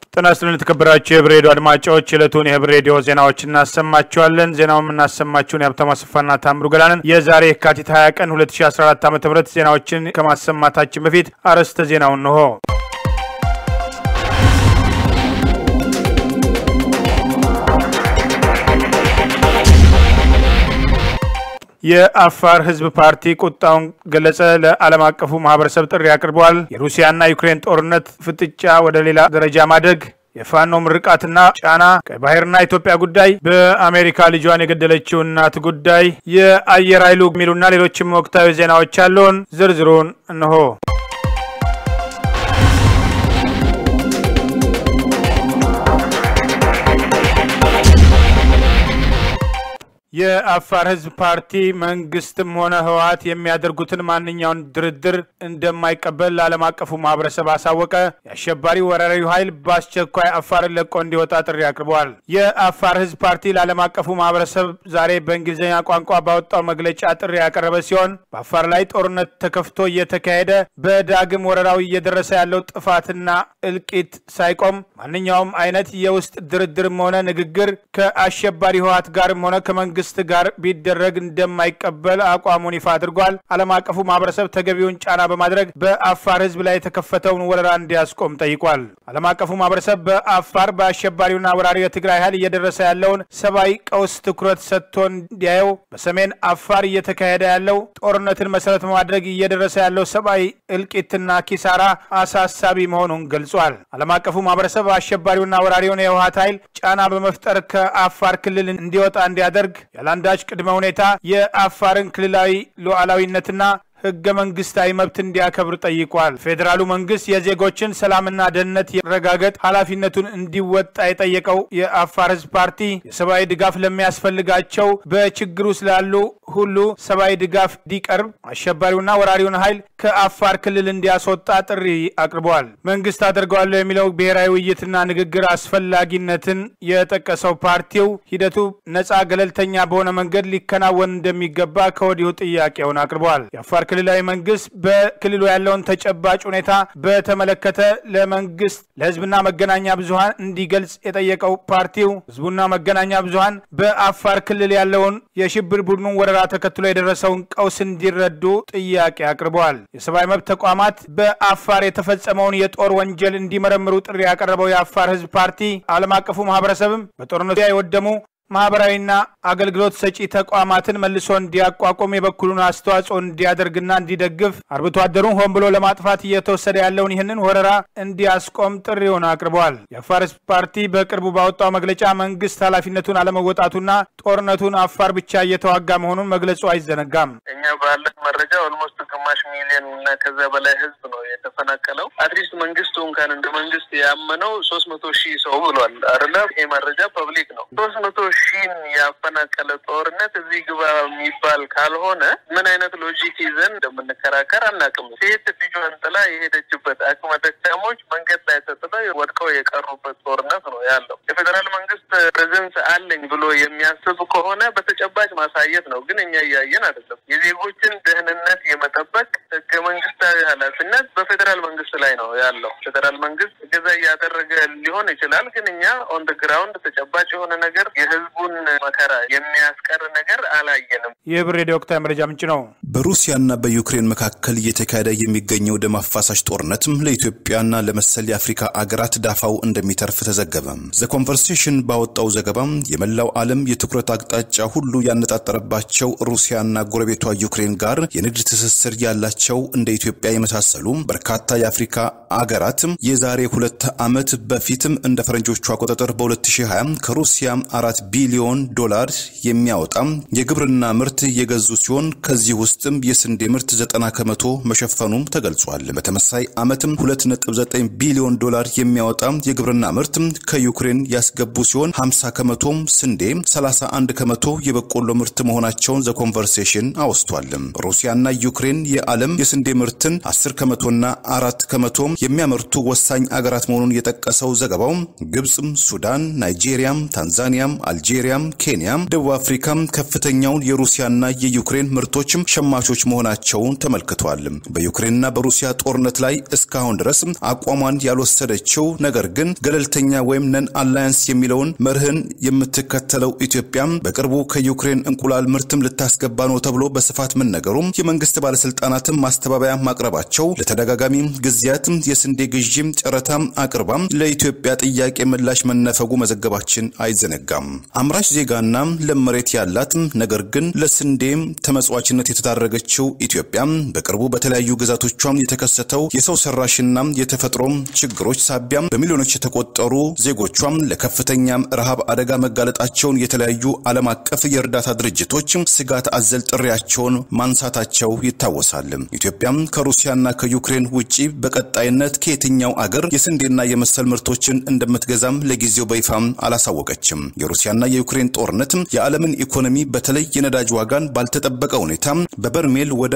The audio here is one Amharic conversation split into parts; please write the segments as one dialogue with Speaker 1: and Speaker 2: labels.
Speaker 1: ጤና ይስጥልን የተከበራችሁ የህብር ሬዲዮ አድማጮች የዕለቱን የህብር ሬዲዮ ዜናዎች እናሰማችኋለን። ዜናውን የምናሰማችሁን የሀብታሙ አሰፋና ታምሩ ገላንን። የዛሬ የካቲት 20 ቀን 2014 ዓ ም ዜናዎችን ከማሰማታችን በፊት አርዕስተ ዜናውን እንሆ። የአፋር ህዝብ ፓርቲ ቁጣውን ገለጸ። ለዓለም አቀፉ ማህበረሰብ ጥሪ አቅርበዋል። የሩሲያና ዩክሬን ጦርነት ፍጥጫ ወደ ሌላ ደረጃ ማደግ የፋኖ ምርቃትና ጫና፣ ቀይ ባህርና ኢትዮጵያ ጉዳይ፣ በአሜሪካ ልጇን የገደለችው እናት ጉዳይ፣ የአየር ኃይሉ የሚሉና ሌሎችም ወቅታዊ ዜናዎች ያለውን ዝርዝሩን እንሆ። የአፋር ህዝብ ፓርቲ መንግስትም ሆነ ህወሀት የሚያደርጉትን ማንኛውን ድርድር እንደማይቀበል ለዓለም አቀፉ ማህበረሰብ አሳወቀ። የአሸባሪ ወራሪው ኃይል በአስቸኳይ አፋርን ለቆ እንዲወጣ ጥሪ አቅርበዋል። የአፋር ህዝብ ፓርቲ ለዓለም አቀፉ ማህበረሰብ ዛሬ በእንግሊዝኛ ቋንቋ ባወጣው መግለጫ ጥሪ ያቀረበ ሲሆን በአፋር ላይ ጦርነት ተከፍቶ እየተካሄደ በዳግም ወረራው እየደረሰ ያለው ጥፋትና እልቂት ሳይቆም ማንኛውም አይነት የውስጥ ድርድርም ሆነ ንግግር ከአሸባሪ ህወሀት ጋርም ሆነ ከመንግስት መንግስት ጋር ቢደረግ እንደማይቀበል አቋሙን ይፋ አድርጓል። ዓለም አቀፉ ማህበረሰብ ተገቢውን ጫና በማድረግ በአፋር ህዝብ ላይ የተከፈተውን ወረራ እንዲያስቆም ጠይቋል። ዓለም አቀፉ ማህበረሰብ በአፋር በአሸባሪውና ወራሪው የትግራይ ኃይል እየደረሰ ያለውን ሰብአዊ ቀውስ ትኩረት ሰጥቶ እንዲያየው፣ በሰሜን አፋር እየተካሄደ ያለው ጦርነትን መሰረት በማድረግ እየደረሰ ያለው ሰብአዊ እልቂትና ኪሳራ አሳሳቢ መሆኑን ገልጿል። ዓለም አቀፉ ማህበረሰብ አሸባሪውና ወራሪውን የህወሀት ኃይል ጫና በመፍጠር ከአፋር ክልል እንዲወጣ እንዲያደርግ ያለአንዳች ቅድመ ሁኔታ የአፋርን ክልላዊ ሉዓላዊነትና ህገ መንግስታዊ መብት እንዲያከብር ጠይቋል። ፌዴራሉ መንግስት የዜጎችን ሰላምና ደህንነት የረጋገጥ ኃላፊነቱን እንዲወጣ የጠየቀው የአፋር ህዝብ ፓርቲ የሰብአዊ ድጋፍ ለሚያስፈልጋቸው በችግሩ ስላሉ ሁሉ ሰብአዊ ድጋፍ እንዲቀርብ አሸባሪውና ወራሪውን ኃይል ከአፋር ክልል እንዲያስወጣ ጥሪ አቅርበዋል። መንግስት አደርገዋለሁ የሚለው ብሔራዊ ውይይትና ንግግር አስፈላጊነትን የጠቀሰው ፓርቲው ሂደቱ ነጻ፣ ገለልተኛ በሆነ መንገድ ሊከናወን እንደሚገባ ከወዲሁ ጥያቄውን አቅርበዋል። የአፋር ክልላዊ መንግስት በክልሉ ያለውን ተጨባጭ ሁኔታ በተመለከተ ለመንግስት ለህዝብና መገናኛ ብዙሀን እንዲገልጽ የጠየቀው ፓርቲው ህዝቡና መገናኛ ብዙሀን በአፋር ክልል ያለውን የሽብር ቡድኑን ወረራ ተከትሎ የደረሰውን ቀውስ እንዲረዱ ጥያቄ አቅርበዋል። የሰብአዊ መብት ተቋማት በአፋር የተፈጸመውን የጦር ወንጀል እንዲመረምሩ ጥሪ ያቀረበው የአፋር ህዝብ ፓርቲ ዓለም አቀፉ ማህበረሰብም በጦርነቱ የወደሙ ማህበራዊና አገልግሎት ሰጪ ተቋማትን መልሶ እንዲያቋቁም የበኩሉን አስተዋጽኦ እንዲያደርግና እንዲደግፍ አርብቶ አደሩን ሆን ብሎ ለማጥፋት እየተወሰደ ያለውን ይህንን ወረራ እንዲያስቆም ጥሪውን አቅርበዋል። የአፋር ህዝብ ፓርቲ በቅርቡ ባወጣው መግለጫ መንግስት ኃላፊነቱን አለመወጣቱና ጦርነቱን አፋር ብቻ እየተዋጋ መሆኑን መግለጹ አይዘነጋም።
Speaker 2: እኛ ባለን መረጃ ኦልሞስት ግማሽ ሚሊዮን እና ከዛ በላይ ህዝብ ነው የተፈናቀለው። አትሊስት መንግስቱ እንኳን እንደ መንግስት ያመነው ሶስት መቶ ሺህ ሰው ብሏል አይደለ? ይሄ መረጃ ፐብሊክ ነው። ሶስት መቶ ሺህን ያፈናቀለ ጦርነት እዚህ ግባ የሚባል ካልሆነ ምን አይነት ሎጂክ ይዘን እንደምንከራከር አናውቅም። ሴት ልጇን ጥላ የሄደችበት አቅመ ደካሞች መንገድ ላይ ተጥለው ወድቀው የቀሩበት ጦርነት ነው ያለው። የፌዴራል መንግስት ፕሬዘንስ አለኝ ብሎ የሚያስብ ከሆነ በተጨባጭ ማሳየት ነው። ግን እኛ እያየን አይደለም። የዜጎችን ደህንነት የመጠበቅ ህገ መንግስታዊ ኃላፊነት በፌዴራል መንግስት ላይ ነው ያለው። ፌዴራል መንግስት እገዛ እያደረገ ሊሆን ይችላል። ግን እኛ ኦን ደ ግራውንድ ተጨባጭ የሆነ ነገር የህዝቡን መከራ የሚያስቀር ነገር አላየንም።
Speaker 1: የህብር ሬዲዮ ወቅታዊ መረጃ ምንጭ ነው።
Speaker 3: በሩሲያና በዩክሬን መካከል እየተካሄደ የሚገኘው ደም አፋሳሽ ጦርነትም ለኢትዮጵያና ለመሰል የአፍሪካ አገራት ዳፋው እንደሚተርፍ ተዘገበ። ዘ ኮንቨርሴሽን ባወጣው ዘገባም የመላው ዓለም የትኩረት አቅጣጫ ሁሉ ያነጣጠረባቸው ሩሲያና ጎረቤቷ ዩክሬን ጋር የንግድ ትስስር ያላቸው እንደ ኢትዮጵያ የመሳሰሉ በርካታ የአፍሪካ አገራት የዛሬ ሁለት ዓመት በፊትም እንደ ፈረንጆቹ አቆጣጠር በ2020 ከሩሲያ አራት ቢሊዮን ዶላር የሚያወጣ የግብርና ምርት የገዙ ሲሆን ከዚህ ውስጥም የስንዴ ምርት 90 ከመቶ መሸፈኑም ተገልጿል። በተመሳይ ዓመትም 2.9 ቢሊዮን ዶላር የሚያወጣ የግብርና ምርት ከዩክሬን ያስገቡ ሲሆን 50 ከመቶ ስንዴ፣ 31 ከመቶ የበቆሎ ምርት መሆናቸውን ዘ ኮንቨርሴሽን አወስቷል። ሩሲያና ዩክሬን የዓለም በዓለም የስንዴ ምርትን 10 ከመቶና አራት ከመቶ የሚያመርቱ ወሳኝ አገራት መሆኑን የጠቀሰው ዘገባው ግብፅም፣ ሱዳን፣ ናይጄሪያም፣ ታንዛኒያም፣ አልጄሪያም፣ ኬንያም፣ ደቡብ አፍሪካም ከፍተኛውን የሩሲያና የዩክሬን ምርቶችም ሸማቾች መሆናቸውን ተመልክቷል። በዩክሬንና በሩሲያ ጦርነት ላይ እስካሁን ድረስ አቋሟን ያልወሰደችው ነገር ግን ገለልተኛ ወይም ነን አላያንስ የሚለውን መርህን የምትከተለው ኢትዮጵያ በቅርቡ ከዩክሬን እንቁላል ምርትም ልታስገባ ነው ተብሎ በስፋት መነገሩም የመንግስት ባለስልጣናትም ማስተባበያ ማቅረባቸው ለተደጋጋሚ ጊዜያት የስንዴ ግዢም ጨረታ አቅርባ ለኢትዮጵያ ጥያቄ ምላሽ መነፈጉ መዘገባችን አይዘነጋም። አምራች ዜጋና ለም መሬት ያላት ነገር ግን ለስንዴም ተመጽዋችነት የተዳረገችው ኢትዮጵያ በቅርቡ በተለያዩ ግዛቶቿም የተከሰተው የሰው ሰራሽና የተፈጥሮ ችግሮች ሳቢያ በሚሊዮኖች የተቆጠሩ ዜጎቿም ለከፍተኛ ረሃብ አደጋ መጋለጣቸውን የተለያዩ ዓለም አቀፍ የእርዳታ ድርጅቶች ስጋት አዘል ጥሪያቸውን ማንሳታቸው ይታወሳል። ኢትዮጵያም ከሩሲያና ከዩክሬን ውጪ በቀጣይነት ከየትኛው አገር የስንዴና የመሰል ምርቶችን እንደምትገዛም ለጊዜው በይፋም አላሳወቀችም። የሩሲያና የዩክሬን ጦርነት የዓለምን ኢኮኖሚ በተለይ የነዳጅ ዋጋን ባልተጠበቀ ሁኔታ በበርሜል ወደ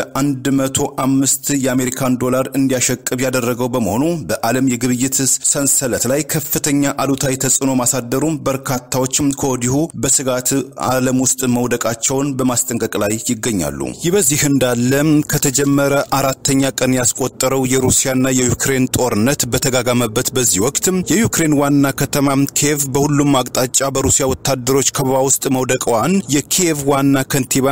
Speaker 3: 105 የአሜሪካን ዶላር እንዲያሸቅብ ያደረገው በመሆኑ በዓለም የግብይት ሰንሰለት ላይ ከፍተኛ አሉታዊ ተጽዕኖ ማሳደሩም በርካታዎችም ከወዲሁ በስጋት ዓለም ውስጥ መውደቃቸውን በማስጠንቀቅ ላይ ይገኛሉ። ይህ በዚህ እንዳለ ከተጀመረ አራተኛ ቀን ያስቆጠረው የሩሲያና የዩክሬን ጦርነት በተጋጋመበት በዚህ ወቅት የዩክሬን ዋና ከተማ ኪየቭ በሁሉም አቅጣጫ በሩሲያ ወታደሮች ከበባ ውስጥ መውደቀዋን የኪየቭ ዋና ከንቲባ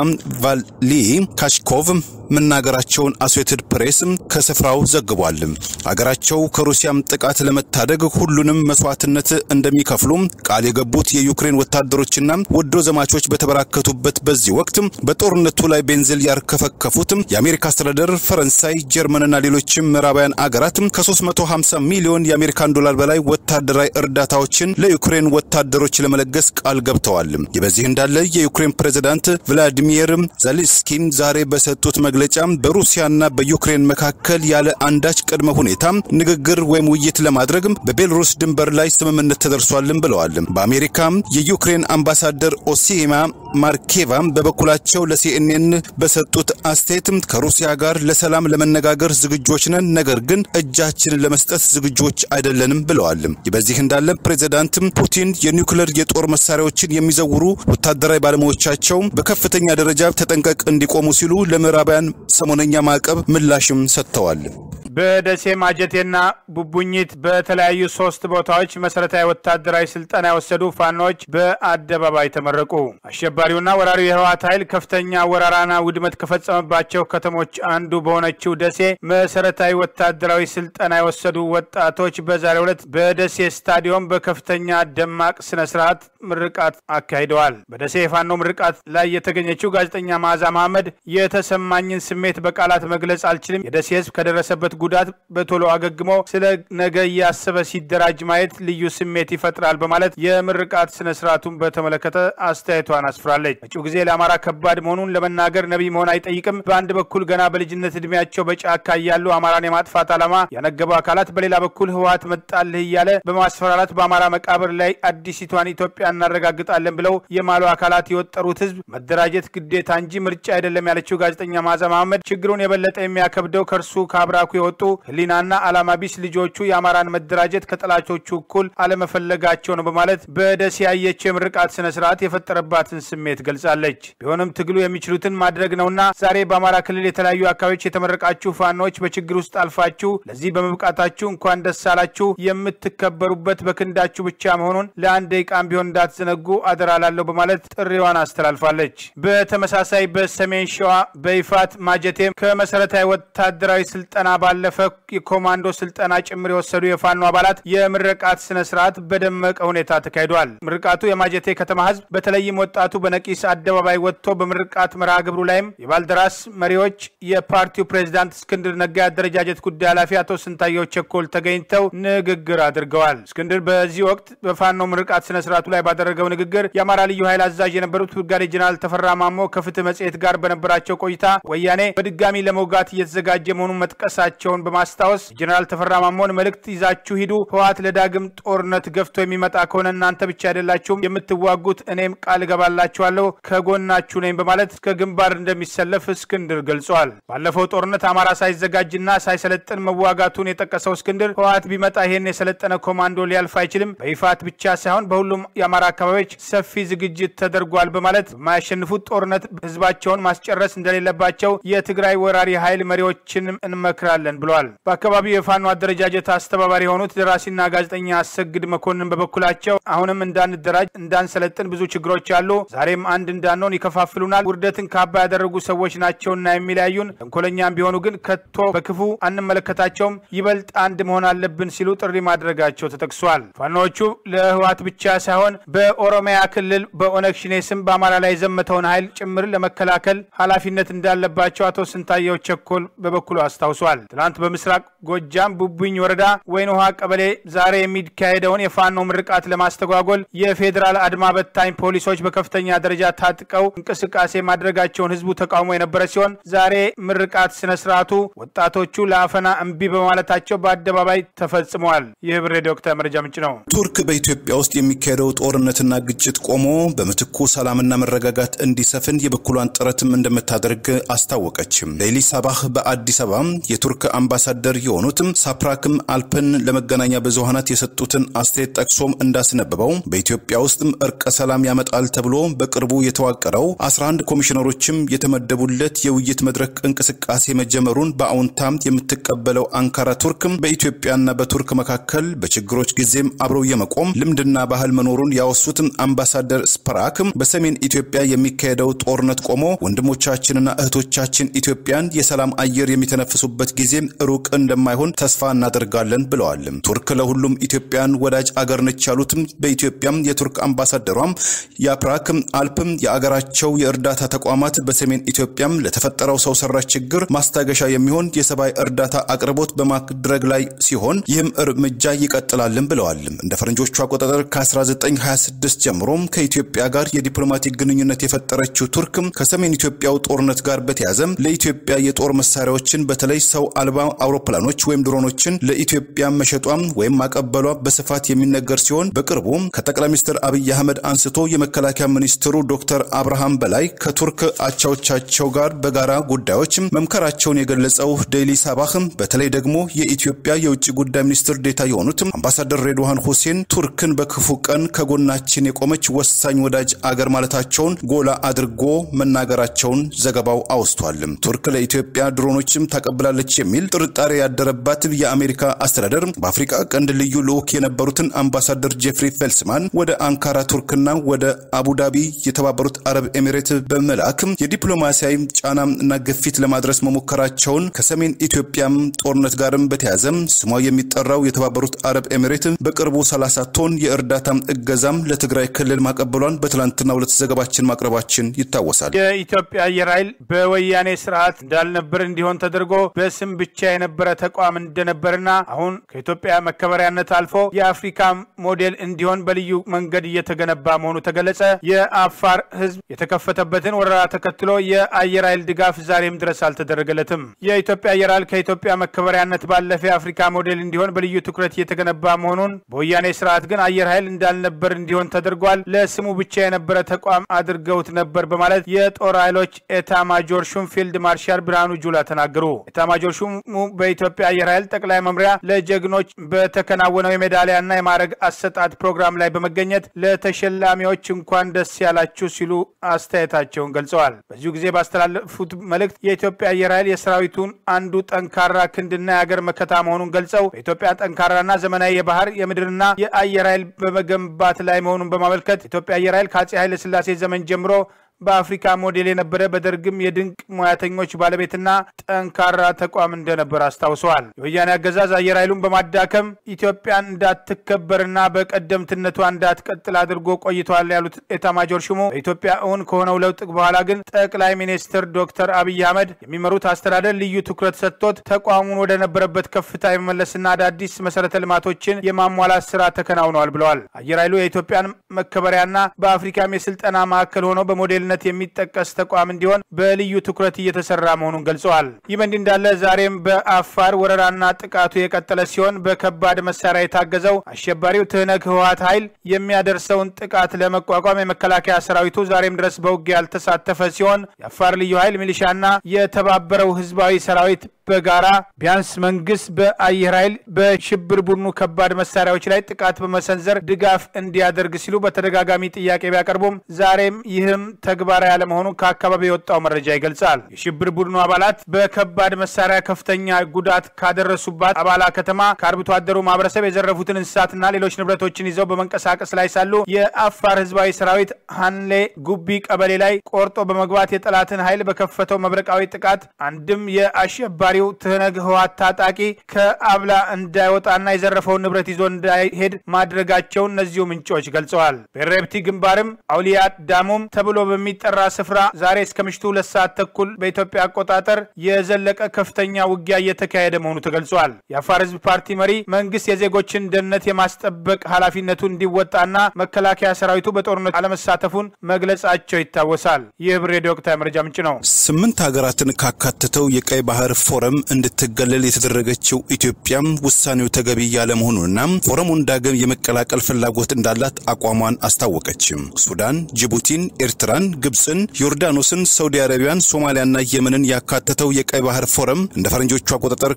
Speaker 3: ቫሊ ካሽኮቭ መናገራቸውን አሶሴትድ ፕሬስ ከስፍራው ዘግቧል። አገራቸው ከሩሲያም ጥቃት ለመታደግ ሁሉንም መስዋዕትነት እንደሚከፍሉ ቃል የገቡት የዩክሬን ወታደሮችና ወዶ ዘማቾች በተበራከቱበት በዚህ ወቅት በጦርነቱ ላይ ቤንዚል ያርከፈከፉት የአሜሪካ አስተዳደር፣ ፈረንሳይ፣ ጀርመንና ሌሎችም ምዕራባውያን አገራት ከ350 ሚሊዮን የአሜሪካን ዶላር በላይ ወታደራዊ እርዳታዎችን ለዩክሬን ወታደሮች ለመለገስ ቃል ገብተዋል። ይህ በዚህ እንዳለ የዩክሬን ፕሬዝዳንት ቭላዲሚር ዜሌንስኪ ዛሬ በሰጡት መግለጫ በሩሲያና በዩክሬን መካከል ያለ አንዳች ቅድመ ሁኔታ ንግግር ወይም ውይይት ለማድረግ በቤልሩስ ድንበር ላይ ስምምነት ተደርሷልም ብለዋል። በአሜሪካ የዩክሬን አምባሳደር ኦሲማ ማርኬቫ በበኩላቸው ለሲኤንኤን በሰጡት አስተያየት ከሩሲያ ጋር ለሰላም ለመነጋገር ዝግጆች ነን፣ ነገር ግን እጃችንን ለመስጠት ዝግጆች አይደለንም ብለዋል። በዚህ እንዳለ ፕሬዚዳንት ፑቲን የኒውክሌር የጦር መሳሪያዎችን የሚዘውሩ ወታደራዊ ባለሙያዎቻቸው በከፍተኛ ደረጃ ተጠንቀቅ እንዲቆሙ ሲሉ ለምዕራባውያን ሰሞነኛ ማዕቀብ ምላሽም ሰጥተዋል።
Speaker 1: በደሴ ማጀቴና ቡቡኝት በተለያዩ ሶስት ቦታዎች መሰረታዊ ወታደራዊ ስልጠና የወሰዱ ፋኖች በአደባባይ ተመረቁ። አሸባሪውና ወራሪው የህወሓት ኃይል ከፍተኛ ወረራና ውድመት ከፈጸመባቸው ከተሞች አንዱ በሆነችው ደሴ መሰረታዊ ወታደራዊ ስልጠና የወሰዱ ወጣቶች በዛሬው ዕለት በደሴ ስታዲየም በከፍተኛ ደማቅ ስነ ስርዓት ምርቃት አካሂደዋል። በደሴ የፋኖ ምርቃት ላይ የተገኘችው ጋዜጠኛ መዓዛ መሐመድ የተሰማኝን ስሜት በቃላት መግለጽ አልችልም። የደሴ ህዝብ ከደረሰበት ጉዳት በቶሎ አገግሞ ስለ ነገ እያሰበ ሲደራጅ ማየት ልዩ ስሜት ይፈጥራል በማለት የምርቃት ስነ ስርዓቱን በተመለከተ አስተያየቷን አስፍራለች። መጪው ጊዜ ለአማራ ከባድ መሆኑን ለመናገር ነቢይ መሆን አይጠይቅም። በአንድ በኩል ገና በልጅነት እድሜያቸው በጫካ እያሉ አማራን የማጥፋት ዓላማ ያነገቡ አካላት፣ በሌላ በኩል ህወሓት መጣልህ እያለ በማስፈራራት በአማራ መቃብር ላይ አዲሲቷን ኢትዮጵያ እናረጋግጣለን ብለው የማሉ አካላት የወጠሩት ህዝብ መደራጀት ግዴታ እንጂ ምርጫ አይደለም ያለችው ጋዜጠኛ መዓዛ መሐመድ ችግሩን የበለጠ የሚያከብደው ከእርሱ ከአብራኩ የወጡ ህሊናና ዓላማ ቢስ ልጆቹ የአማራን መደራጀት ከጠላቾቹ እኩል አለመፈለጋቸው ነው በማለት በደሴ ያየችው የምርቃት ስነ ስርዓት የፈጠረባትን ስሜት ገልጻለች። ቢሆንም ትግሉ የሚችሉትን ማድረግ ነውና ዛሬ በአማራ ክልል የተለያዩ አካባቢዎች የተመረቃችሁ ፋኖች በችግር ውስጥ አልፋችሁ ለዚህ በመብቃታችሁ እንኳን ደስ አላችሁ። የምትከበሩበት በክንዳችሁ ብቻ መሆኑን ለአንድ ደቂቃም ቢሆን እንዳትዘነጉ አደራ ላለሁ በማለት ጥሪዋን አስተላልፋለች። በተመሳሳይ በሰሜን ሸዋ በይፋት ማጀቴም ከመሰረታዊ ወታደራዊ ስልጠና ባለፈ የኮማንዶ ስልጠና ጭምር የወሰዱ የፋኖ አባላት የምርቃት ስነ ስርዓት በደመቀ ሁኔታ ተካሂዷል። ምርቃቱ የማጀቴ ከተማ ህዝብ በተለይም ወጣቱ በነቂስ አደባባይ ወጥቶ በምርቃት መርሃ ግብሩ ላይም የባልደራስ መሪዎች፣ የፓርቲው ፕሬዚዳንት እስክንድር ነጋ የአደረጃጀት ጉዳይ ኃላፊ አቶ ስንታየው ቸኮል ተገኝተው ንግግር አድርገዋል። እስክንድር በዚህ ወቅት በፋኖ ምርቃት ስነ ስርዓቱ ላይ ባደረገው ንግግር የአማራ ልዩ ኃይል አዛዥ የነበሩት ብርጋዴ ጀነራል ተፈራ ማሞ ከፍትህ መጽሔት ጋር በነበራቸው ቆይታ ወያኔ በድጋሚ ለመውጋት እየተዘጋጀ መሆኑን መጥቀሳቸው መሆናቸውን በማስታወስ የጀኔራል ተፈራ ማሞን መልእክት ይዛችሁ ሂዱ፣ ህወሓት ለዳግም ጦርነት ገፍቶ የሚመጣ ከሆነ እናንተ ብቻ አይደላችሁም የምትዋጉት፣ እኔም ቃል እገባላችኋለሁ ከጎናችሁ ነኝ በማለት እስከ ግንባር እንደሚሰለፍ እስክንድር ገልጿል። ባለፈው ጦርነት አማራ ሳይዘጋጅና ሳይሰለጥን መዋጋቱን የጠቀሰው እስክንድር ህወሓት ቢመጣ ይሄን የሰለጠነ ኮማንዶ ሊያልፍ አይችልም፣ በይፋት ብቻ ሳይሆን በሁሉም የአማራ አካባቢዎች ሰፊ ዝግጅት ተደርጓል በማለት በማያሸንፉት ጦርነት ህዝባቸውን ማስጨረስ እንደሌለባቸው የትግራይ ወራሪ ኃይል መሪዎችን እንመክራለን ብለዋል። በአካባቢው የፋኖ አደረጃጀት አስተባባሪ የሆኑት ደራሲና ጋዜጠኛ አሰግድ መኮንን በበኩላቸው አሁንም እንዳንደራጅ፣ እንዳንሰለጥን ብዙ ችግሮች አሉ። ዛሬም አንድ እንዳንሆን ይከፋፍሉናል። ውርደትን ካባ ያደረጉ ሰዎች ናቸውና የሚለያዩን። ተንኮለኛም ቢሆኑ ግን ከቶ በክፉ አንመለከታቸውም። ይበልጥ አንድ መሆን አለብን ሲሉ ጥሪ ማድረጋቸው ተጠቅሷል። ፋኖዎቹ ለህወሓት ብቻ ሳይሆን በኦሮሚያ ክልል በኦነግ ሽኔ ስም በአማራ ላይ የዘመተውን ኃይል ጭምር ለመከላከል ኃላፊነት እንዳለባቸው አቶ ስንታየው ቸኮል በበኩሉ አስታውሷል። ትናንት በምስራቅ ጎጃም ቡቡኝ ወረዳ ወይን ውሃ ቀበሌ ዛሬ የሚካሄደውን የፋኖ ምርቃት ለማስተጓጎል የፌዴራል አድማ በታኝ ፖሊሶች በከፍተኛ ደረጃ ታጥቀው እንቅስቃሴ ማድረጋቸውን ህዝቡ ተቃውሞ የነበረ ሲሆን ዛሬ ምርቃት ስነ ስርዓቱ ወጣቶቹ ለአፈና እምቢ በማለታቸው በአደባባይ ተፈጽመዋል። ይህ ብር ዶክተር መረጃ ምንጭ ነው።
Speaker 3: ቱርክ በኢትዮጵያ ውስጥ የሚካሄደው ጦርነትና ግጭት ቆሞ በምትኩ ሰላምና መረጋጋት እንዲሰፍን የበኩሏን ጥረትም እንደምታደርግ አስታወቀች። ሌሊ ሳባህ በአዲስ አበባ የቱርክ አምባሳደር የሆኑትም ሳፕራክም አልፐን ለመገናኛ ብዙሃናት የሰጡትን አስተያየት ጠቅሶም እንዳስነበበው በኢትዮጵያ ውስጥም እርቀ ሰላም ያመጣል ተብሎ በቅርቡ የተዋቀረው 11 ኮሚሽነሮችም የተመደቡለት የውይይት መድረክ እንቅስቃሴ መጀመሩን በአዎንታም የምትቀበለው አንካራ ቱርክም በኢትዮጵያና በቱርክ መካከል በችግሮች ጊዜም አብረው የመቆም ልምድና ባህል መኖሩን ያወሱትም አምባሳደር ስፐራክም በሰሜን ኢትዮጵያ የሚካሄደው ጦርነት ቆሞ ወንድሞቻችንና እህቶቻችን ኢትዮጵያን የሰላም አየር የሚተነፍሱበት ጊዜም ሩቅ እንደማይሆን ተስፋ እናደርጋለን ብለዋል። ቱርክ ለሁሉም ኢትዮጵያን ወዳጅ አገር ነች ያሉትም በኢትዮጵያም የቱርክ አምባሳደሯም የአፕራክም አልፕም የአገራቸው የእርዳታ ተቋማት በሰሜን ኢትዮጵያም ለተፈጠረው ሰው ሰራሽ ችግር ማስታገሻ የሚሆን የሰብአዊ እርዳታ አቅርቦት በማድረግ ላይ ሲሆን ይህም እርምጃ ይቀጥላልን ብለዋል። እንደ ፈረንጆቹ አቆጣጠር ከ1926 ጀምሮም ከኢትዮጵያ ጋር የዲፕሎማቲክ ግንኙነት የፈጠረችው ቱርክም ከሰሜን ኢትዮጵያው ጦርነት ጋር በተያዘም ለኢትዮጵያ የጦር መሳሪያዎችን በተለይ ሰው አልባ አውሮፕላኖች ወይም ድሮኖችን ለኢትዮጵያ መሸጧም ወይም ማቀበሏ በስፋት የሚነገር ሲሆን በቅርቡ ከጠቅላይ ሚኒስትር አብይ አህመድ አንስቶ የመከላከያ ሚኒስትሩ ዶክተር አብርሃም በላይ ከቱርክ አቻዎቻቸው ጋር በጋራ ጉዳዮች መምከራቸውን የገለጸው ዴይሊ ሳባህም በተለይ ደግሞ የኢትዮጵያ የውጭ ጉዳይ ሚኒስትር ዴታ የሆኑት አምባሳደር ሬድዋን ሁሴን ቱርክን በክፉ ቀን ከጎናችን የቆመች ወሳኝ ወዳጅ አገር ማለታቸውን ጎላ አድርጎ መናገራቸውን ዘገባው አውስቷል። ቱርክ ለኢትዮጵያ ድሮኖችም ታቀብላለች የሚል ጥርጣሬ ያደረባት የአሜሪካ አስተዳደር በአፍሪካ ቀንድ ልዩ ልዑክ የነበሩትን አምባሳደር ጄፍሪ ፌልስማን ወደ አንካራ ቱርክና ወደ አቡዳቢ የተባበሩት አረብ ኤሚሬት በመላክ የዲፕሎማሲያዊ ጫና እና ግፊት ለማድረስ መሞከራቸውን ከሰሜን ኢትዮጵያም ጦርነት ጋርም በተያዘም ስሟ የሚጠራው የተባበሩት አረብ ኤሚሬት በቅርቡ 30 ቶን የእርዳታ እገዛም ለትግራይ ክልል ማቀበሏን በትላንትና ሁለት ዘገባችን ማቅረባችን ይታወሳል።
Speaker 1: የኢትዮጵያ አየር ኃይል በወያኔ ስርዓት እንዳልነበር እንዲሆን ተደርጎ በስም ብቻ የነበረ ተቋም እንደነበርና አሁን ከኢትዮጵያ መከበሪያነት አልፎ የአፍሪካ ሞዴል እንዲሆን በልዩ መንገድ እየተገነባ መሆኑ ተገለጸ። የአፋር ሕዝብ የተከፈተበትን ወረራ ተከትሎ የአየር ኃይል ድጋፍ ዛሬም ድረስ አልተደረገለትም። የኢትዮጵያ አየር ኃይል ከኢትዮጵያ መከበሪያነት ባለፈ የአፍሪካ ሞዴል እንዲሆን በልዩ ትኩረት እየተገነባ መሆኑን በወያኔ ስርዓት ግን አየር ኃይል እንዳልነበር እንዲሆን ተደርጓል። ለስሙ ብቻ የነበረ ተቋም አድርገውት ነበር በማለት የጦር ኃይሎች ኤታ ማጆር ሹም ፊልድ ማርሻል ብርሃኑ ጁላ ተናገሩ። ኤታ ማጆር ሹሙ በኢትዮጵያ አየር ኃይል ጠቅላይ መምሪያ ለጀግኖች በተከናወነው የሜዳሊያና የማዕረግ አሰጣጥ ፕሮግራም ላይ በመገኘት ለተሸላሚዎች እንኳን ደስ ያላችሁ ሲሉ አስተያየታቸውን ገልጸዋል። በዚሁ ጊዜ ባስተላለፉት መልእክት የኢትዮጵያ አየር ኃይል የሰራዊቱን አንዱ ጠንካራ ክንድና የሀገር መከታ መሆኑን ገልጸው በኢትዮጵያ ጠንካራና ዘመናዊ የባህር የምድርና የአየር ኃይል በመገንባት ላይ መሆኑን በማመልከት ኢትዮጵያ አየር ኃይል ከአጼ ኃይለ ሥላሴ ዘመን ጀምሮ በአፍሪካ ሞዴል የነበረ በደርግም የድንቅ ሙያተኞች ባለቤትና ጠንካራ ተቋም እንደነበር አስታውሰዋል። የወያኔ አገዛዝ አየር ኃይሉን በማዳከም ኢትዮጵያን እንዳትከበርና በቀደምትነቷ እንዳትቀጥል አድርጎ ቆይተዋል ያሉት ኤታማጆር ሹሙ በኢትዮጵያ እውን ከሆነው ለውጥ በኋላ ግን ጠቅላይ ሚኒስትር ዶክተር አብይ አህመድ የሚመሩት አስተዳደር ልዩ ትኩረት ሰጥቶት ተቋሙን ወደ ነበረበት ከፍታ የመመለስና አዳዲስ መሰረተ ልማቶችን የማሟላት ስራ ተከናውነዋል ብለዋል። አየር ኃይሉ የኢትዮጵያን መከበሪያና በአፍሪካም የስልጠና ማዕከል ሆኖ በሞዴል በዋናነት የሚጠቀስ ተቋም እንዲሆን በልዩ ትኩረት እየተሰራ መሆኑን ገልጸዋል። ይህ በእንዲህ እንዳለ ዛሬም በአፋር ወረራና ጥቃቱ የቀጠለ ሲሆን በከባድ መሳሪያ የታገዘው አሸባሪው ትህነግ ህወሀት ኃይል የሚያደርሰውን ጥቃት ለመቋቋም የመከላከያ ሰራዊቱ ዛሬም ድረስ በውጊያ ያልተሳተፈ ሲሆን የአፋር ልዩ ኃይል ሚሊሻና የተባበረው ህዝባዊ ሰራዊት በጋራ ቢያንስ መንግስት በአየር ኃይል በሽብር ቡድኑ ከባድ መሳሪያዎች ላይ ጥቃት በመሰንዘር ድጋፍ እንዲያደርግ ሲሉ በተደጋጋሚ ጥያቄ ቢያቀርቡም ዛሬም ይህም ተግባራዊ ያለመሆኑን ከአካባቢ የወጣው መረጃ ይገልጻል። የሽብር ቡድኑ አባላት በከባድ መሳሪያ ከፍተኛ ጉዳት ካደረሱባት አባላ ከተማ ከአርብቶ አደሩ ማህበረሰብ የዘረፉትን እንስሳትና ሌሎች ንብረቶችን ይዘው በመንቀሳቀስ ላይ ሳሉ የአፋር ህዝባዊ ሰራዊት ሀንሌ ጉቢ ቀበሌ ላይ ቆርጦ በመግባት የጠላትን ኃይል በከፈተው መብረቃዊ ጥቃት አንድም የአሸባሪው ትህነግ ህወሓት ታጣቂ ከአብላ እንዳይወጣና የዘረፈውን ንብረት ይዞ እንዳይሄድ ማድረጋቸውን እነዚሁ ምንጮች ገልጸዋል። በሬብቲ ግንባርም አውሊያ ዳሙም ተብሎ በሚጠራ ስፍራ ዛሬ እስከ ምሽቱ ሁለት ሰዓት ተኩል በኢትዮጵያ አቆጣጠር የዘለቀ ከፍተኛ ውጊያ እየተካሄደ መሆኑ ተገልጿል። የአፋር ህዝብ ፓርቲ መሪ መንግስት የዜጎችን ደህንነት የማስጠበቅ ኃላፊነቱ እንዲወጣና መከላከያ ሰራዊቱ በጦርነት አለመሳተፉን መግለጻቸው ይታወሳል። ይህ ህብር ሬዲዮ ወቅታዊ መረጃ ምንጭ ነው።
Speaker 3: ስምንት ሀገራትን ካካተተው የቀይ ባህር ፎረም እንድትገለል የተደረገችው ኢትዮጵያም ውሳኔው ተገቢ ያለመሆኑንና ፎረሙን ዳግም የመቀላቀል ፍላጎት እንዳላት አቋሟን አስታወቀች። ሱዳን፣ ጅቡቲን፣ ኤርትራን፣ ግብፅን፣ ዮርዳኖስን፣ ሳውዲ አረቢያን፣ ሶማሊያና የመንን ያካተተው የቀይ ባህር ፎረም እንደ ፈረንጆቹ አቆጣጠር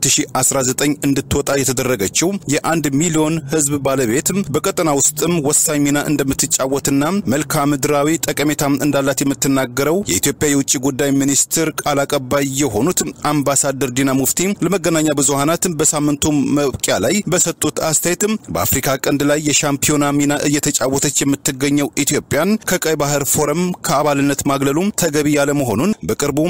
Speaker 3: 2019 እንድትወጣ የተደረገችው የአንድ ሚሊዮን ህዝብ ባለቤት በቀጠና ውስጥም ወሳኝ ሚና እንደምትጫወትና መልክዓ ምድራዊ ጠቀሜታ እንዳላት የምትናገረው የኢትዮጵያ የውጭ ጉዳይ ሚኒስትር ቃል አቀባይ የሆኑት አምባሳደር ዲና ሙፍቲ ለመገናኛ ብዙሃናት በሳምንቱ መብቂያ ላይ በሰጡት አስተያየትም በአፍሪካ ቀንድ ላይ የሻምፒዮና ሚና እየተጫወተች የምትገኘው ኢትዮጵያን ከቀይ ባህር ፎረም ከአባልነት ማግለሉም ተገቢ ያለመሆኑን በቅርቡም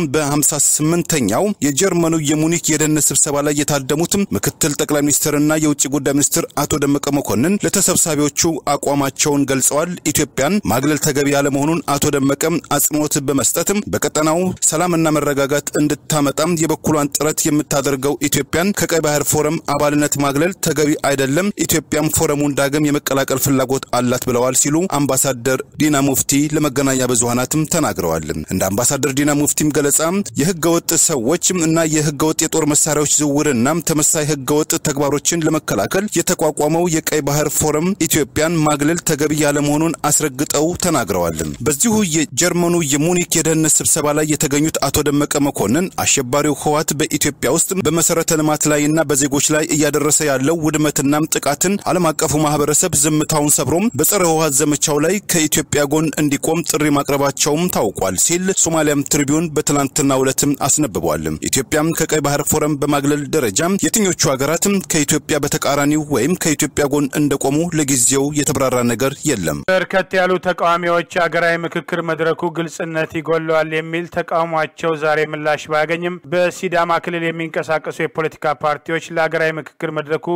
Speaker 3: በ58ኛው የጀርመኑ የሙኒክ የደህንነት ስብሰባ ላይ የታደሙት ምክትል ጠቅላይ ሚኒስትርና የውጭ ጉዳይ ሚኒስትር አቶ ደመቀ መኮንን ለተሰብሳቢዎቹ አቋማቸውን ገልጸዋል። ኢትዮጵያን ማግለል ተገቢ ያለመሆኑን አቶ ደመቀ አጽንኦት በመስጠትም በቀጠናው ሰላምና መረጋጋት እንድታመጣም የበኩሏን ጥረት የምታደርገው ኢትዮጵያን ከቀይ ባህር ፎረም አባልነት ማግለል ተገቢ አይደለም፣ ኢትዮጵያም ፎረሙን ዳግም የመቀላቀል ፍላጎት አላት ብለዋል ሲሉ አምባሳደር ዲና ሙፍቲ ለመገናኛ ብዙሃናትም ተናግረዋል። እንደ አምባሳደር ዲና ሙፍቲም ገለጻ የህገወጥ ሰዎች እና የህገወጥ የጦር መሳሪያዎች ዝውውርና ተመሳይ ህገወጥ ተግባሮችን ለመከላከል የተቋቋመው የቀይ ባህር ፎረም ኢትዮጵያን ማግለል ተገቢ ያለመሆኑን አስረግጠው ተናግረዋል። በዚሁ የጀርመኑ የሙኒክ የደህንነት ስብሰባ ላይ የተገኙት አቶ ደመቀ መኮንን አሸባሪው ህወሓት በኢትዮጵያ ውስጥ በመሰረተ ልማት ላይና በዜጎች ላይ እያደረሰ ያለው ውድመትና ጥቃትን ዓለም አቀፉ ማህበረሰብ ዝምታውን ሰብሮም በጸረ ህወሓት ዘመቻው ላይ ከኢትዮጵያ ጎን እንዲቆም ጥሪ ማቅረባቸውም ታውቋል ሲል ሶማሊያም ትሪቢዩን በትናንትናው ዕለትም አስነብቧል። ኢትዮጵያም ከቀይ ባህር ፎረም በማግለል ደረጃ የትኞቹ ሀገራትም ከኢትዮጵያ በተቃራኒው ወይም ከኢትዮጵያ ጎን እንደቆሙ ለጊዜው የተብራራ ነገር የለም።
Speaker 1: በርከት ያሉ ተቃዋሚዎች ሀገራዊ ምክክር መድረኩ ግልጽነት ይጎለዋል የሚል ተቃውሟቸው ዛሬ ምላሽ ባያገኝም በሲዳማ ክልል የሚንቀሳቀሱ የፖለቲካ ፓርቲዎች ለሀገራዊ ምክክር መድረኩ